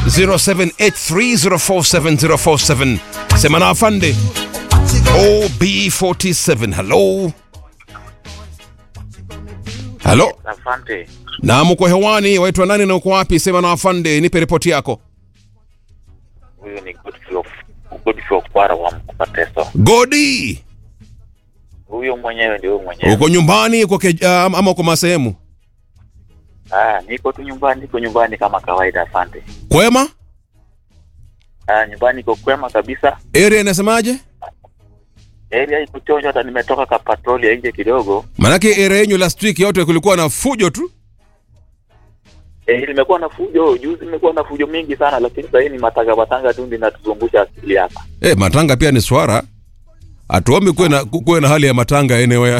0783047047 sema na afande OB47 hello halo Asante. naam uko hewani waitwa nani na uko wapi sema na afande nipe ripoti yako Huyu ni Godfrey Godfrey Okwara wa Mkupateso. godi Huyo mwenyewe ndio huyo mwenyewe. uko nyumbani uko ke, uh, ama uko masehemu Ah, niko tu nyumbani, niko nyumbani kama kawaida. Asante. kwema Ah, nyumbani iko kwema kabisa. area inasemaje Area iko chonjo, hata nimetoka ka patroli ya nje kidogo. manake area yenyu last week yote kulikuwa na fujo tu Eh, nimekuwa na fujo juzi, nimekuwa na fujo mingi sana, lakini sasa hii ni matanga matanga tu ndio natuzungusha akili hapa. e, matanga pia ni swara hatuombi kuwe na, kuwe na hali ya matanga anyway.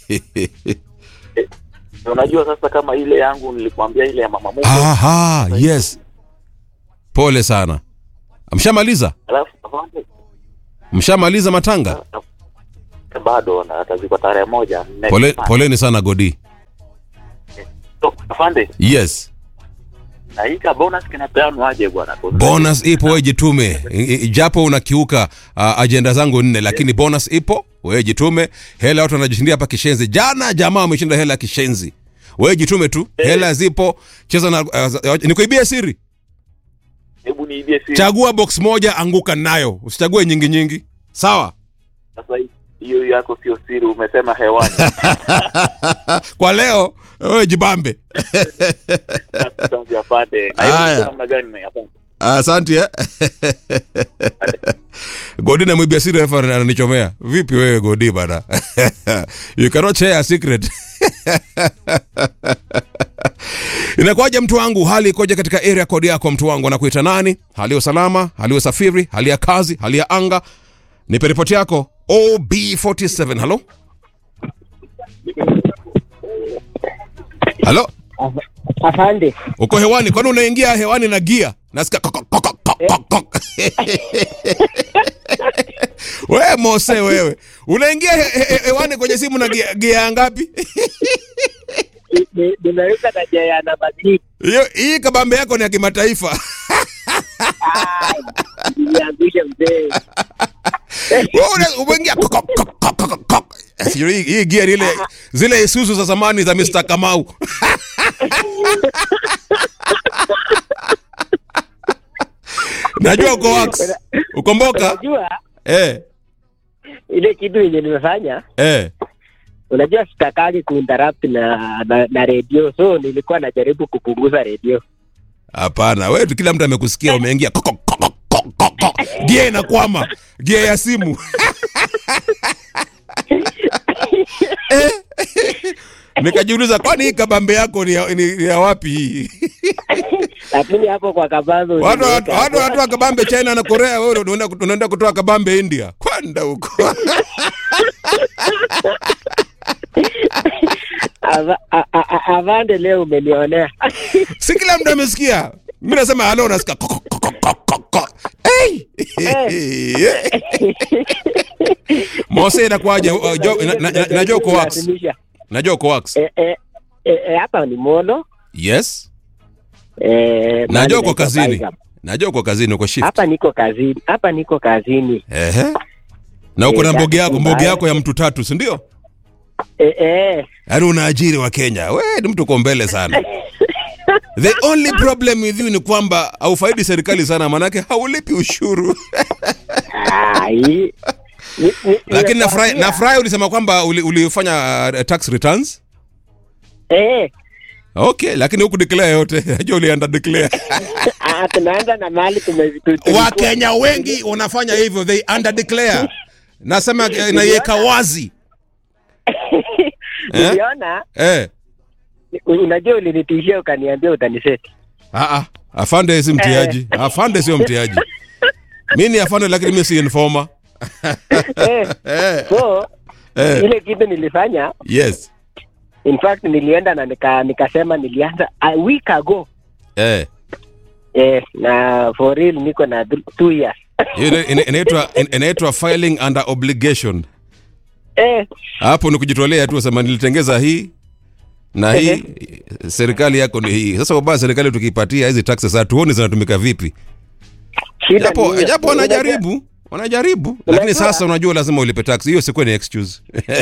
Unajua sasa, kama ile yangu nilikwambia, ile ya mama Mungu, Aha, yes pole sana mshamaliza alafu afande mshamaliza matanga bado na atazikwa tarehe moja. next pole, month. poleni sana godi So, afande yes na hii ka bonus kinapeanwa aje bwana? bonus ipo wewe jitume I- i- japo unakiuka uh, ajenda zangu nne lakini bonus ipo wewe jitume hela watu wanajishindia hapa kishenzi jana jamaa wameshinda hela ya kishenzi wewe jitume tu hela zipo cheza na uh, nikuibia siri Hebu niibie siri. chagua box moja anguka nayo usichague nyingi nyingi sawa Sasa hii- hiyo yako sio siri, umesema hewani. kwa leo wewe jibambe Asante afande. Na hiyo Haya. ni namna gani na afande? asante eh? godi na mwibia siri refa ananichomea vipi wewe godi bana you cannot share a secret inakuwaje mtu wangu hali ikoje katika area code yako mtu wangu anakuita nani hali ya usalama hali ya usafiri hali ya kazi hali ya anga nipe ripoti yako ob47 halo halo Afande, uko hewani kwani unaingia hewani na gia nasikia kok, kok, kok, kok, kok, kok. wewe mose wewe unaingia he, he, hewani kwenye simu na gia, gia ngapi ni- nimeweka taja ya namba six. hiyo hii kabambe yako ni ya kimataifa Niangushe mzee. Wewe una- umeingia kok, kok, kok, kok, kok, kok. Sio hii, hii gia ni ile zile isuzu za zamani za Mr. Kamau najua uko wax ukomboka Unajua eh, ile kitu yenye nimefanya, eh. unajua sitakagi kuinterrupt na, na na redio, so nilikuwa najaribu kupunguza redio. Hapana, wewe tu kila mtu amekusikia umeingia koko, koko, koko, koko. gia inakwama, gia ya simu Eh. Nikajiuliza, kwani hii kabambe yako ni ya, ni, ni ya wapi hii? Lakini hapo kwa kabazo Watu nimeweka watu hapo. wanatoa kabambe China na Korea, wewe unaenda unaenda kutoa kabambe India, kwenda huko Ava- a- a- a- Avande, leo umenionea. si kila mtu amesikia. Mimi nasema halo, nasikia koko, koko, koko, koko. Hey! Mose, inakuwaje? Uh, jo- na- na- na- Najua uko wax, Kulazimisha. najua uko wax. Eh, eh, eh, eh, hapa ni mono Yes. eh, najua mahali uko naitwa kazini Baigam. najua uko kazini uko shift hapa niko kazini hapa niko kazini ehe na uko na Eh, mboge yako mbaya. mboge yako ya mtu tatu si ndio eh, eh. yaani unaajiri wa kenya we ni mtu uko mbele sana the only problem with you ni kwamba haufaidi serikali sana manake haulipi ushuru Ah, hii- ni- ni- lakini nafurahi nimekwambia. nafurahi ulisema kwamba uli- ulifanya uh, tax returns Eh, okay lakini huku declare yote najua ulianda declare ah, tunaanza na mali tume- tu- tulikuwa- wakenya wengi wanafanya hivyo they under declare nasema eh, naiweka wazi eh? Uliona, eh. unajua ulinitishia ukaniambia utaniseti. Ah, ah, afande si mtiaji afande sio mtiaji mi ni afande lakini mi si informa Eh, eh, so eh, ile kitu nilifanya yes in fact nilienda na nika, nikasema nilianza a week ago eh. eh, na for real niko na th- two years Hiyo ina- ina- inaitwa ina- inaitwa filing under obligation eh, hapo ni kujitolea tu sema nilitengeza hii na hii serikali yako ni hii sasa ubaya serikali tukipatia hizi taxes hatuoni zinatumika vipi Shida ni japo hiyo. japo Unajua- wanajaribu wanajaribu lakini Unajua- sasa unajua lazima ulipe tax hiyo sikuwa ni excuse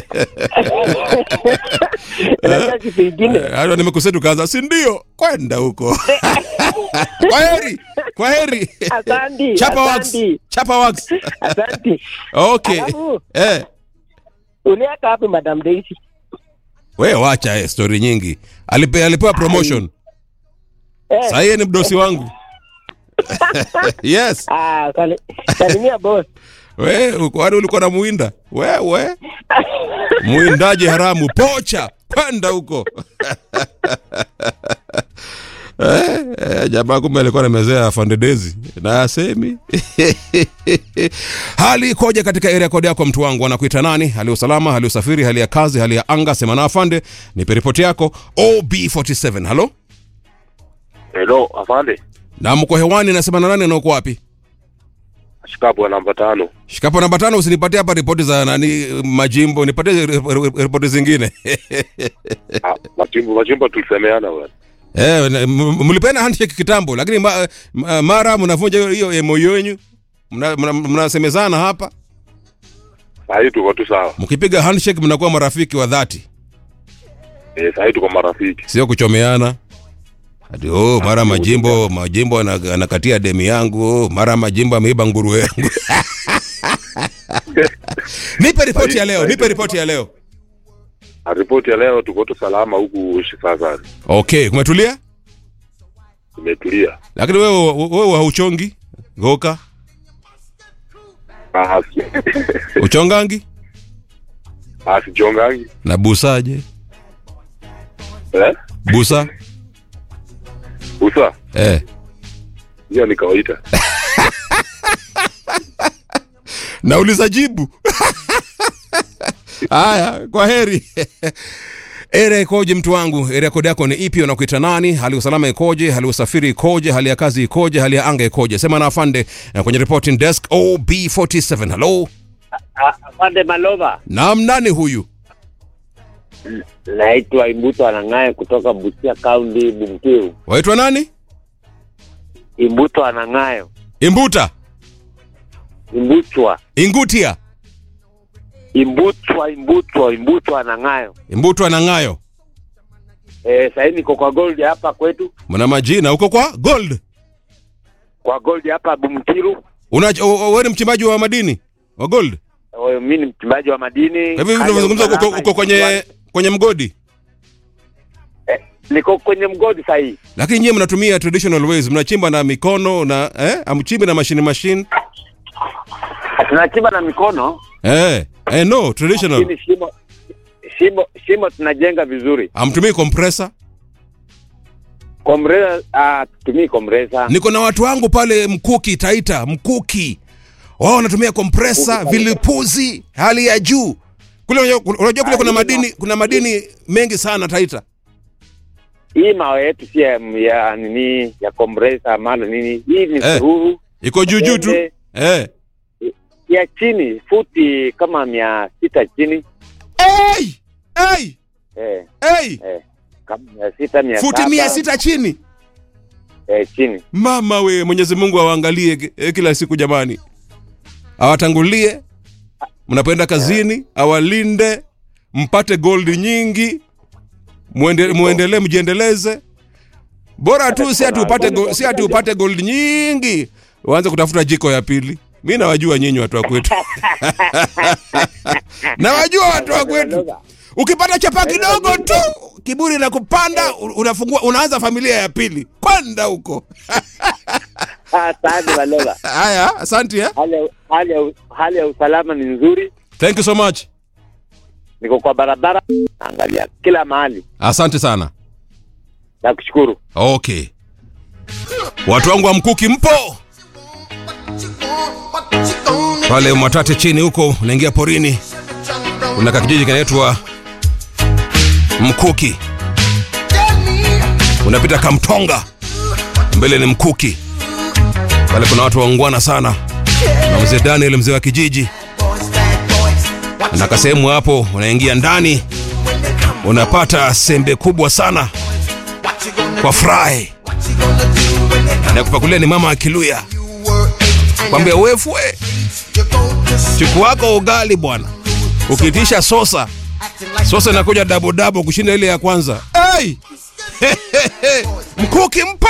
Unajua kitu ingine hata nimekusetu kaanza si ndio kwenda huko kwa heri kwa heri Asante, chapa wax asante. chapa wax Asante. okay Alafu- eh Uliweka wapi Madam Daisy? we wacha eh, story nyingi Alipe, alipewa promotion Eh, sasa yeye ni mdosi wangu yes ah, sali- salimia boss. we kwani ulikuwa na muinda wewe muindaji haramu pocha kwenda huko eh, eh, jamaa kumbe alikuwa namezea fandedezi na asemi hali ikoje katika area kodi yako mtu wangu anakuita nani hali ya usalama hali ya usafiri hali ya kazi hali ya anga sema na afande nipe ripoti yako ob47 halo Hello, afande. na mko hewani nasema na nani anaokuwa wapi Shikapo namba tano. shikapo namba tano usinipatie hapa ripoti za nani majimbo nipatie ri- ri- ripoti zingine Ah, Machimbo machimbo tulisemeana bwana. Eh, na- m- mlipeana handshake kitambo lakini ma, ma, mara mnavunja hiyo- hiyo emoyo yenu mnasemezana mna, mna mnasemezana hapa Saa hii tuko tu sawa. mkipiga handshake mnakuwa marafiki wa dhati Eh, saa hii tuko marafiki. sio kuchomeana ati oh, mara majimbo majimbo ana- anakatia demi yangu oh, mara majimbo ameiba nguruwe yangu nipe ripoti ya leo nipe ripoti ya leo Na ripoti ya leo tuko tu salama huku sasa. okay kumetulia Tumetulia. lakini wewe wewe hauchongi goka Ah, si- uchongangi ah, sijongangi. na busaje Eh? busa Usa, eh hiyo ni kawaida. nauliza jibu haya kwa heri area ikoje mtu wangu area kodi yako ni ipi unakuita nani hali ya usalama ikoje hali ya usafiri ikoje hali ya kazi ikoje hali ya anga ikoje sema na afande eh, kwenye reporting desk ob47 halo Afande Malova, nam nani huyu naitwa Imbuto Anang'aye kutoka Busia County, Bumkiru. waitwa nani Imbuto Anang'ayo, imbuta Imbutwa, ingutia Imbutwa, Imbutwa, Imbutwa Anang'ayo. imbutwa na ng'ayo Eh, sasa niko kwa gold hapa kwetu, mna majina huko kwa gold kwa gold hapa Bumkiru. una wewe ni mchimbaji wa madini wa gold Eh, Mimi ni mchimbaji wa madini. kwa hivyo Hali ya tunavyozungumza uko- usalama uko kwenye kwenye mgodi eh, niko kwenye mgodi sasa hii. lakini nyie mnatumia traditional ways mnachimba na mikono na eh, amchimbi na mashine machine Tunachimba na mikono, eh, eh, no traditional lakini shimo shimo shimo tunajenga vizuri. amtumii compressor Komreza ah, tumii komreza. niko na watu wangu pale mkuki taita mkuki wao wanatumia compressor vilipuzi hali ya juu kule unajua unajua kule kuna madini kuna madini mengi sana taita Hii mawe yetu si ya, ya nini ya komreza mala nini. Hii ni Eh. sururu iko juu juu tu Ende. eh. ya chini futi kama mia sita chini hey! Hey! eh, Hey! eh, kama mia sita mia futi saba, mia sita chini eh, chini mama we mwenyezi mungu awaangalie ki- eh, kila siku jamani awatangulie mnapoenda kazini awalinde mpate gold nyingi muende, muendelee mjiendeleze bora tu si ati upate go- si ati upate gold nyingi uanze kutafuta jiko ya pili mi nawajua nyinyi watu wa kwetu nawajua watu wa kwetu ukipata chapa kidogo tu kiburi na kupanda u- unafungua unaanza familia ya pili kwenda huko asante Baloga. haya asante eh? hali ya- hali ya- hali ya usalama ni nzuri thank you so much niko kwa barabara angalia kila mahali asante sana nakushukuru okay watu wangu wa mkuki mpo pale mwatate chini huko unaingia porini kuna kakijiji kinaitwa mkuki unapita kamtonga mbele ni mkuki pale kuna watu waungwana sana na mzee daniel mzee wa kijiji na kasehemu hapo unaingia ndani unapata sembe kubwa sana kwa fry anakupakulia ni mama akiluya kwambia wefwe chuku wako ugali bwana ukitisha sosa sosa inakuja dabodabo kushinda ile ya kwanza hey! mkuki mpo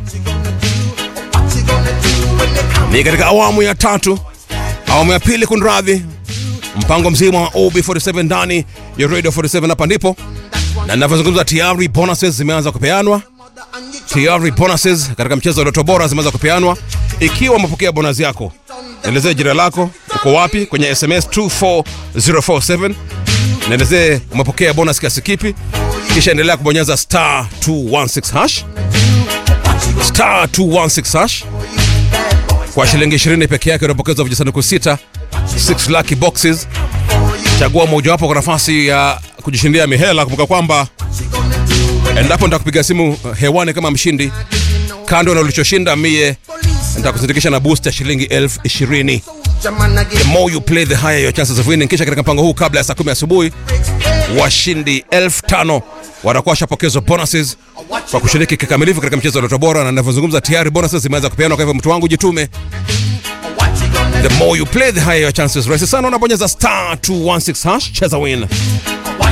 ni katika awamu ya tatu awamu ya pili kunradhi mpango mzima wa ob47 ndani ya radio 47 hapa ndipo na ninavyozungumza tayari bonuses zimeanza kupeanwa tayari bonuses katika mchezo wa Loto Bora zimeanza kupeanwa. Ikiwa umepokea bonus yako, nielezee jina lako, uko wapi kwenye SMS 24047, nielezee umepokea bonus kiasi kipi, kisha endelea kubonyeza star 216 hash star 216 hash kwa shilingi 20 peke yake unapokezwa vijisanduku sita 6 lucky boxes. Chagua mojawapo kwa nafasi ya kujishindia mihela. Kumbuka kwamba endapo nitakupiga simu hewani kama mshindi, kando na ulichoshinda mie nitakusindikisha na boost ya shilingi elfu ishirini. The more you play the higher your chances of winning. Kisha katika mpango huu, kabla ya saa kumi asubuhi, washindi elfu tano watakuwa washapokezwa bonuses kwa kushiriki kikamilifu katika mchezo wa Loto Bora, na ninavyozungumza tayari bonuses zimeanza kupeanwa. Kwa hivyo mtu wangu, jitume. The more you play the higher your chances. Rahisi sana, unabonyeza star 216 hash, cheza win.